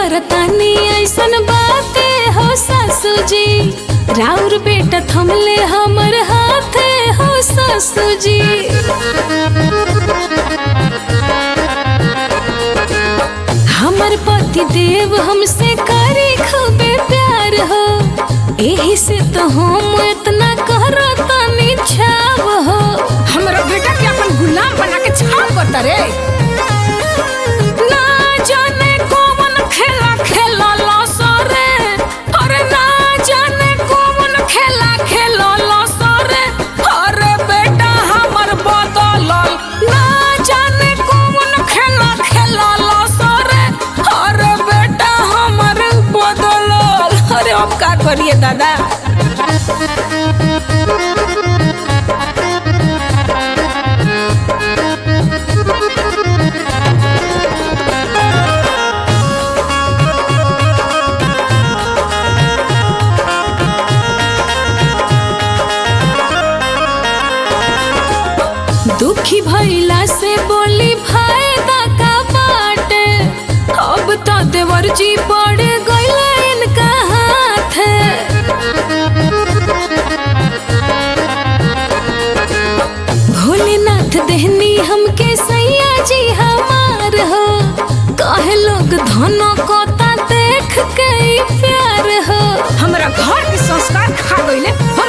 करतानी ऐसन बाते हो सासू जी राउर बेटा थमले हमर हाथे हो सासू जी हमर पति देव हमसे करे खूबे प्यार हो एही से तो हम इतना करतानी छाव हो हमरा बेटा के अपन गुलाम बना के छाप करता रे ना जाने कौन खेला खेला सरे अरे ना जाने कौन खेला खेला सरे अरे बेटा हमर बदलल ना जाने कौन खेला खेला सरे अरे बेटा हमर बदलल अरे अब का करिए दादा दुखी भइला से बोली फायदा का बाटे अब तो देवर जी पड़ गइले इनका हाथ भोलेनाथ देहनी हमके सैया जी हमार हो कहे लोग धनो कोता देख के ही प्यार हो हमरा घर के संस्कार खा गइले